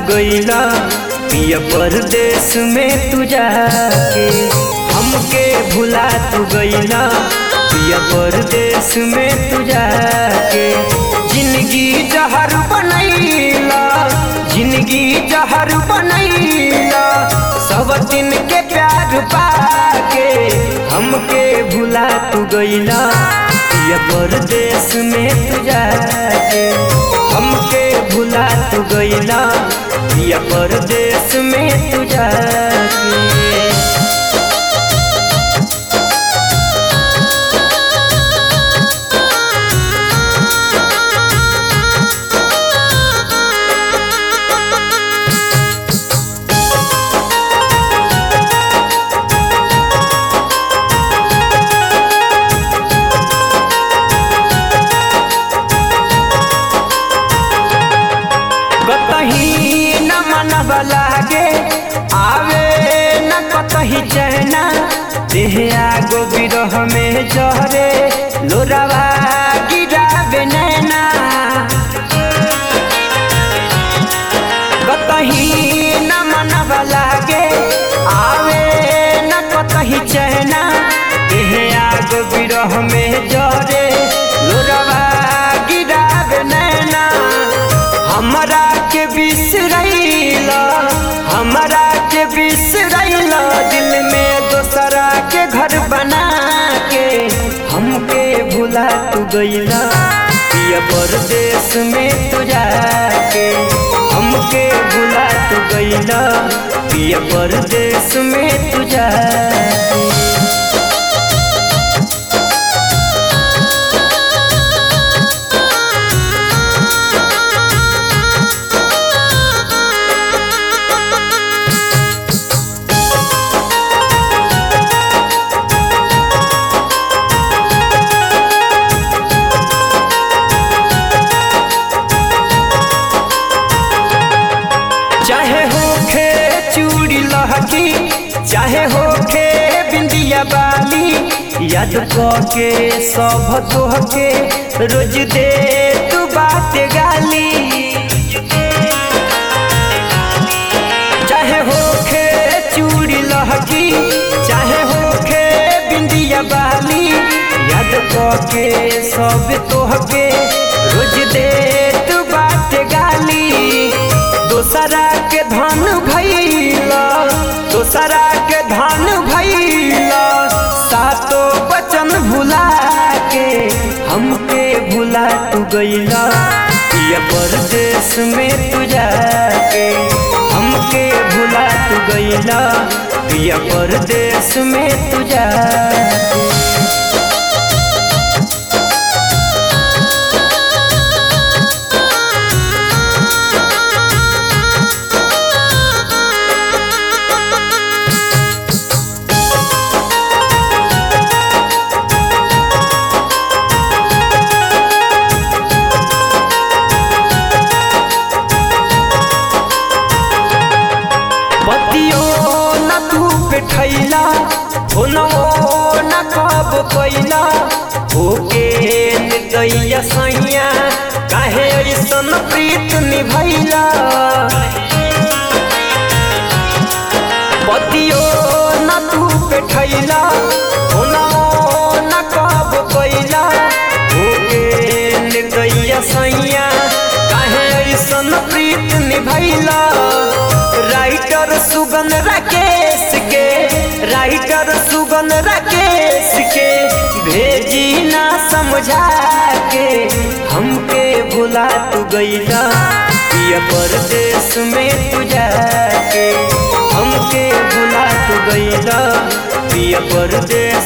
गईला पिया परदेश में तू जाके हमके भुला तू गईला पिया परदेश में तू जाके जिंदगी जहर बनैला जिंदगी जहर बनैला सब दिन के प्यार पाके हमके भुला तू गईला पिया परदेश में तू जाके हमके भुला तू गईला पिया परदेश में तू जाके कतही न मनब लागे आवे न कतही चहना देह आगो बिरह में जहरे लोरावा गिरावे नैना कतही न मनब लागे आवे न कतही चहना देह आगो बिरह में जहरे लोरावा गिरावे नैना हमरा के बिसरैला हमरा के बिसरैला दिल में दोसरा के घर बना के हमके भुला तू गईला पिया परदेश में तू जाके हमके भुला तू गईला पिया परदेश में तू जाके चाहे होखे चूड़ी लहकी चाहे होखे बिंदिया बाली याद के सब तोहके रोज दे तू बात गाली चाहे होखे चूड़ी लहकी चाहे होखे बिंदिया बाली याद के सब तोहके रोज दे तू बात गाली दोसरा के धन भैला दोसरा के धन भैला सातो बचन भुला के हमके भुला तू गईला पिया परदेश में तू जाके हमके भुला तू गईला पिया परदेश में तू जाके बतियो न तू बैठैला होनो न कब कैला होके निर्दया सैया काहे ऐसन प्रीत निभैला बतियो न तू बैठैला होनो न कब कैला होके निर्दया सैया काहे ऐसन प्रीत निभैला राइटर सुगन राकेश के राइटर सुगन राकेश के भेजी ना समझा के हमके भुला तू गईला पिया परदेश में तू जाके हमके भुला तू गईला पिया परदेश